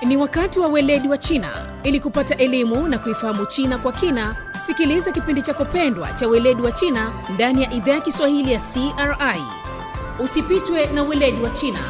Ni wakati wa weledi wa China. Ili kupata elimu na kuifahamu China kwa kina, sikiliza kipindi chako pendwa cha weledi wa China ndani ya idhaa ya Kiswahili ya CRI. Usipitwe na weledi wa China.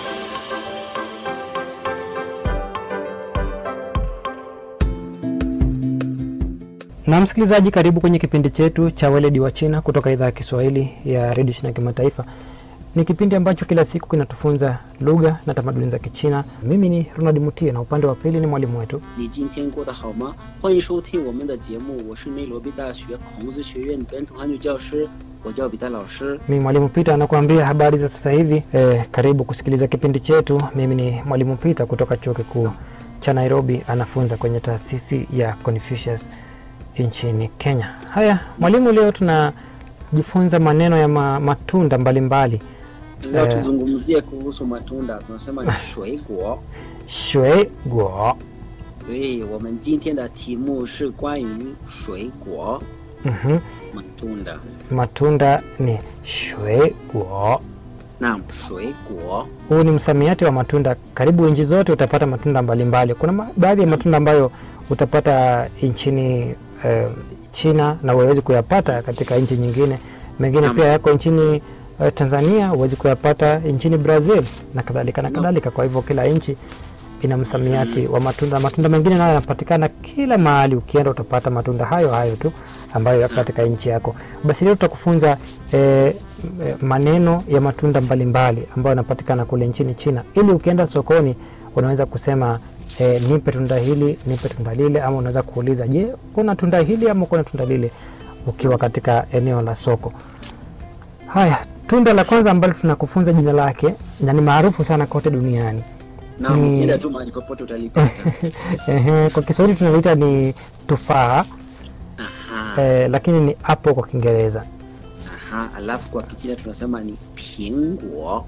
Na msikilizaji, karibu kwenye kipindi chetu cha weledi wa China kutoka idhaa ya Kiswahili ya redio China kimataifa. Ni kipindi ambacho kila siku kinatufunza lugha na tamaduni za Kichina. Mimi ni Ronald Mutie na upande wa pili ni mwalimu wetu 你今天过得好吗？欢迎收听我们的节目，我是内罗毕大学孔子学院本土汉语教师，我叫彼得老师。 ni mwalimu Pita anakuambia habari za sasa hivi. E, karibu kusikiliza kipindi chetu. Mimi ni mwalimu Pita kutoka chuo kikuu cha Nairobi, anafunza kwenye taasisi ya Confucius nchini Kenya. Haya mwalimu, leo tunajifunza maneno ya ma, matunda mbalimbali Leo Eh. tuzungumzie kuhusu matunda，tunasema ni 水果。 shwe guo 对，我们今天的题目是关于水果 Mhm. matunda。 matunda ni shwe guo. Naam, 水果 Huu ni msamiati wa matunda. Karibu nchi zote utapata matunda mbalimbali. Kuna ma- baadhi ya matunda ambayo utapata nchini eh, China na huwezi kuyapata katika nchi nyingine. Mengine Naam. pia yako nchini eh, Tanzania, huwezi kuyapata nchini Brazil na kadhalika na Naam. kadhalika. Kwa hivyo kila nchi ina msamiati wa matunda. Matunda mengine nayo yanapatikana kila mahali, ukienda utapata matunda hayo hayo tu ambayo yako katika nchi yako. Basi leo tutakufunza eh, eh, maneno ya matunda mbalimbali ambayo yanapatikana kule nchini China, ili ukienda sokoni unaweza kusema eh, nipe tunda hili, nipe tunda lile, ama unaweza kuuliza, je, kuna tunda hili ama kuna tunda lile, ukiwa katika eneo la soko. Haya, tunda la kwanza ambalo tunakufunza jina lake na ni maarufu sana kote duniani Naam, Ni- ukienda tu mahali popote utalipata. Ehe, kwa Kiswahili tunaliita ni tufaa Aha, eh, lakini ni apple kwa Kiingereza. aha. Alafu kwa Kichina tunasema ni 苹果。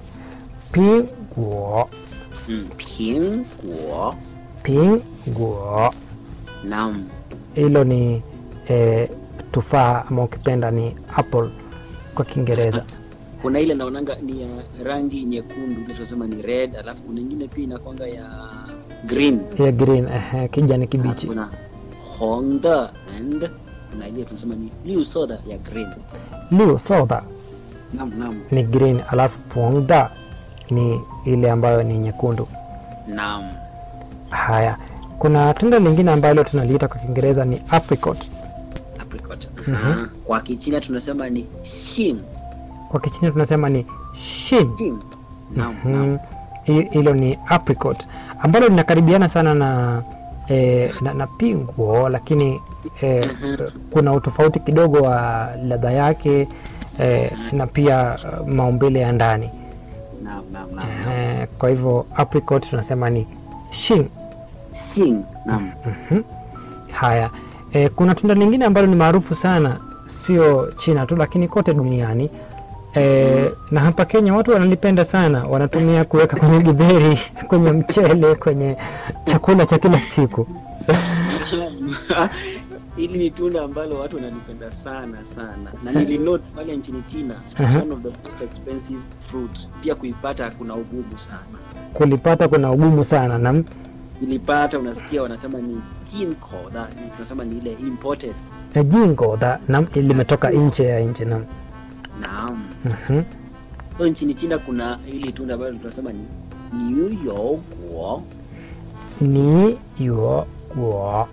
Pinguo, Mm, 苹果。 pinguo, Naam. hilo ni eh, tufaa ama ukipenda ni apple kwa Kiingereza. kuna ile naonanga ni ya rangi nyekundu ile tunasema ni red alafu kuna ingine pia inakwanga ya green ya green, ehe, kijani Alafu kibichi. kuna honda and kuna ile tunasema ni blue soda ya green Liu soda naam naam ni green, alafu pongda ni ile ambayo ni nyekundu. naam Haya, kuna tunda lingine ambalo tunaliita kwa Kiingereza ni apricot. apricot Mhm. Aha. kwa kichina tunasema ni xin Kwa Kichina tunasema ni shin. xin naam Mhm. naam Hi- hilo ni apricot ambalo linakaribiana sana na, eh, na, na pinguo lakini eh, Mhm. kuna utofauti kidogo wa ladha yake eh, na pia eh, maumbile ya ndani naam naam naam naam. eh, kwa hivyo apricot tunasema ni shin. xin naam Mhm. Haya, eh, kuna tunda lingine ambalo ni maarufu sana, sio China tu, lakini kote duniani eh, na hapa Kenya watu wanalipenda sana, wanatumia kuweka kwenye githeri, kwenye mchele, kwenye chakula cha kila siku. hili ni tunda ambalo watu wanalipenda sana sana na nilinote pale nchini china Aha. one of the most expensive fruit pia kuipata kuna ugumu sana Kulipata kuna ugumu sana na ilipata unasikia wanasema ni jinkoda ni tunasema ni ile imported na jingo da na limetoka nje ya nchi na naam mhm. so nchini china kuna hili tunda ambalo tunasema ni niuyoguo ni yuo guo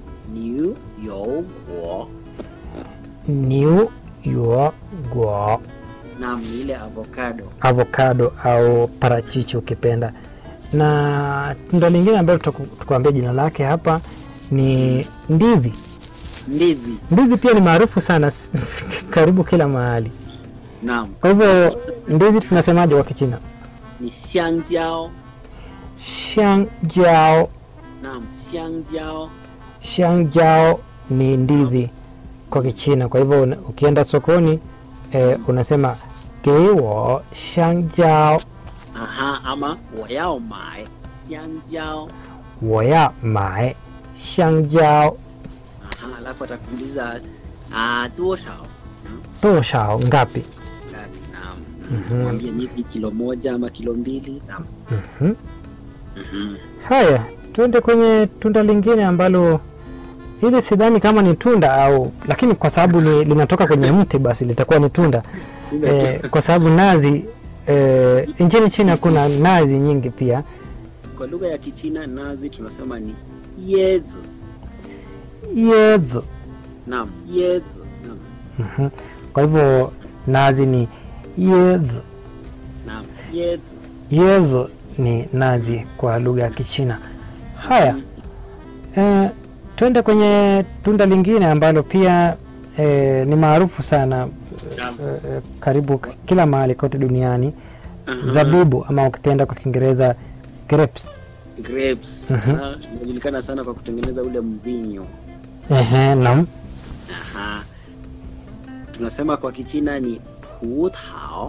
niuyoguo niu yuo guo naam ni ile avocado avocado au parachichi ukipenda na tunda lingine ambalo tutaku- tukuambia jina lake hapa ni ndizi ndizi ndizi pia ni maarufu sana karibu kila mahali naam kwa hivyo ndizi tunasemaje kwa kichina ni xiangjao shangjao naam xiangjao shangjao ni ndizi kwa kichina kwa hivyo una- ukienda sokoni eh, unasema gewo shangjao aha ama 我要买香蕉 woya mae shangjao aha alafu atakuuliza ah, 多少 toshao ngapi ngapi naam Mhm. mwambie nipi kilo moja ama kilo mbili naam Mhm. Mhm. haya tuende kwenye tunda lingine ambalo hili sidhani kama ni tunda au, lakini kwa sababu ni, linatoka kwenye mti basi litakuwa ni tunda e, kwa sababu nazi e, nchini China kuna nazi nyingi pia. Kwa lugha ya Kichina nazi tunasema ni yezi. Yezo. Naam, yezi. Naam, Mhm. Kwa hivyo nazi ni yezo. naam, yezi. Yezo ni nazi kwa lugha ya Kichina. Haya, e, twende kwenye tunda lingine ambalo pia e, ni maarufu sana Naam. e, karibu k- kila mahali kote duniani, Aha. zabibu ama ukipenda kwa Kiingereza grapes. Grapes. Mhm. Aha, Inajulikana sana kwa kutengeneza ule mvinyo. Ehe, naam. Aha. Tunasema kwa Kichina ni putao.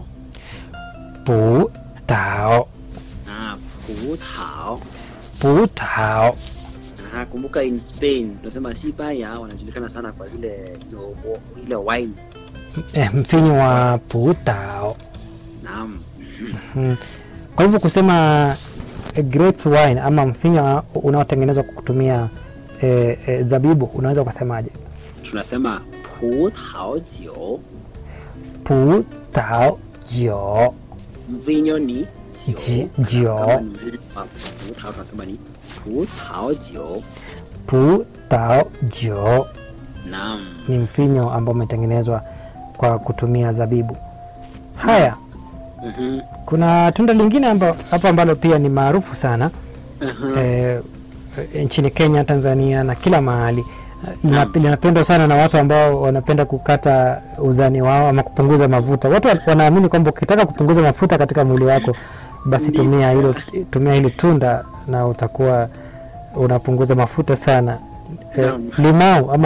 Pu tao, Ah, putao. pu tao. Aha, kumbuka in Spain tunasema Sibaya wanajulikana sana kwa ile ile- ile wine. E, mfinyo wa pu tao. Naam. Mm. Kwa hivyo kusema eh, grape wine ama mfinyo unaotengenezwa kwa kutumia e, e, zabibu unaweza ukasemaje? Tunasema putao jiu. pu tao jio Mvinyo ni Ji- jiu. jiu. Kama ni mvinyo wa putao tunasema ni putao jiu. pu tao jio Naam. ni mfinyo ambao umetengenezwa kwa kutumia zabibu. Haya, Mhm. kuna tunda lingine amba- hapa ambalo pia ni maarufu sana Aha. e, nchini Kenya, Tanzania na kila mahali Lina- linapendwa sana na watu ambao wanapenda kukata uzani wao ama kupunguza mafuta. Watu wa- wanaamini kwamba ukitaka kupunguza mafuta katika mwili wako, basi tumia hilo, tumia hili tunda na utakuwa unapunguza mafuta sana. E, Naam. limau ama